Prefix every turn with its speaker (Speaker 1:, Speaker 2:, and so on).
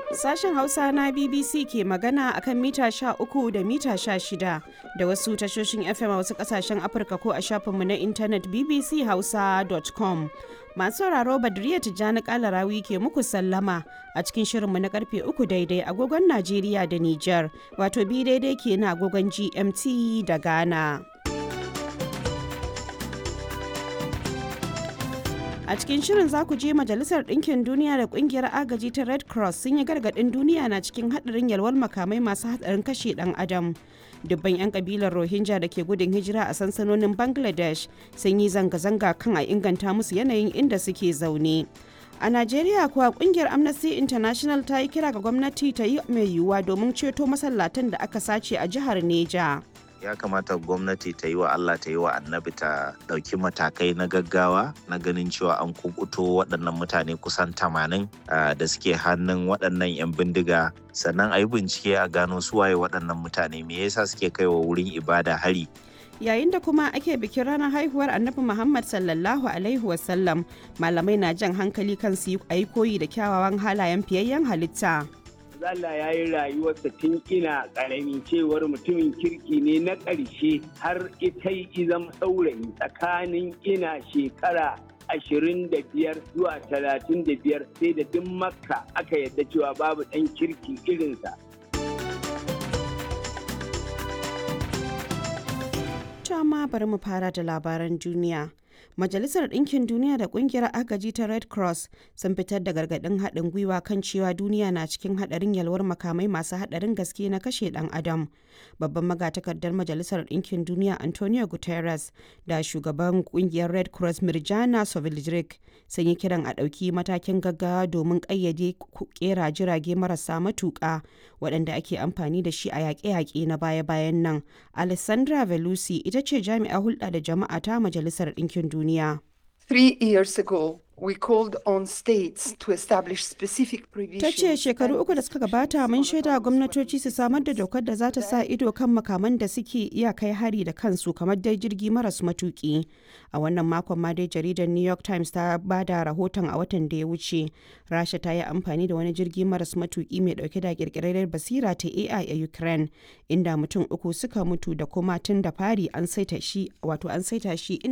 Speaker 1: Sashen Hausa na BBC ke magana akan mita 13 da mita 16 da wasu tashoshin FM a wasu kasashen Afirka ko a shafinmu na intanet bbchausa.com. Masu sauraro Badriya Tijjani Kalarawi ke muku sallama a cikin shirinmu na karfe 3 daidai agogon Najeriya da Nijar, wato bi daidai ke na agogon GMT da Ghana. A cikin shirin za ku je Majalisar Ɗinkin Duniya da Ƙungiyar Agaji ta Red Cross sun yi gargaɗin duniya na cikin haɗarin yalwar makamai masu haɗarin kashe ɗan adam. Dubban 'yan kabilar Rohingya da ke gudun hijira a sansanonin Bangladesh sun yi zanga-zanga kan a inganta musu yanayin inda suke zaune. A Najeriya kuwa kungiyar Amnesty International ta yi kira ga gwamnati ta yi mai yiwuwa domin ceto masallatan da aka sace a jihar Neja.
Speaker 2: ya kamata gwamnati ta yi wa Allah ta yi wa annabi ta ɗauki matakai na gaggawa na ganin cewa an kukuto waɗannan mutane kusan tamanin da suke hannun waɗannan 'yan bindiga sannan a yi bincike a gano suwaye waɗannan mutane me yasa suke kai wa wurin ibada hari
Speaker 1: yayin da kuma ake bikin ranar haihuwar annabi muhammad sallallahu alaihi wasallam malamai na jan hankali kan su yi koyi da kyawawan halayen fiyayyen halitta
Speaker 3: Allah ya yi rayuwarsa tun ina ƙarami cewar mutumin kirki ne na ƙarshe har ita yi zama saurayi tsakanin ina shekara ashirin da biyar zuwa talatin da biyar sai da duk makka aka yadda cewa babu ɗan kirki irinsa.
Speaker 1: ma bari mu fara da labaran duniya. Majalisar Ɗinkin Duniya da Ƙungiyar Agaji ta Red Cross sun fitar da gargaɗin haɗin gwiwa kan cewa duniya na cikin haɗarin yalwar makamai masu haɗarin gaske na kashe ɗan adam. Babban magatakardar Majalisar Ɗinkin Duniya Antonio Guterres da shugaban ƙungiyar Red Cross Mirjana Soveljric sun yi kiran a ɗauki matakin gaggawa domin ƙayyade ƙera jirage marasa matuƙa waɗanda ake amfani da shi a yaƙe-yaƙe na baya-bayan nan. Alessandra Velusi ita ce jami'a hulɗa da jama'a ta Majalisar Ɗinkin Duniya.
Speaker 4: Three years ago, we called on states to establish specific provisions.
Speaker 1: Ta ce shekaru uku da suka gabata mun shaida gwamnatoci su samar da dokar da za ta sa ido kan makaman da suke iya kai hari da kansu kamar dai jirgi maras matuki. A wannan makon ma dai jaridar New York Times ta ba da rahoton a watan da ya wuce. Rasha ta yi amfani da wani jirgi maras matuki mai dauke da kirkirar basira ta AI a Ukraine inda mutum uku suka mutu da kuma tun da fari an saita shi wato an saita shi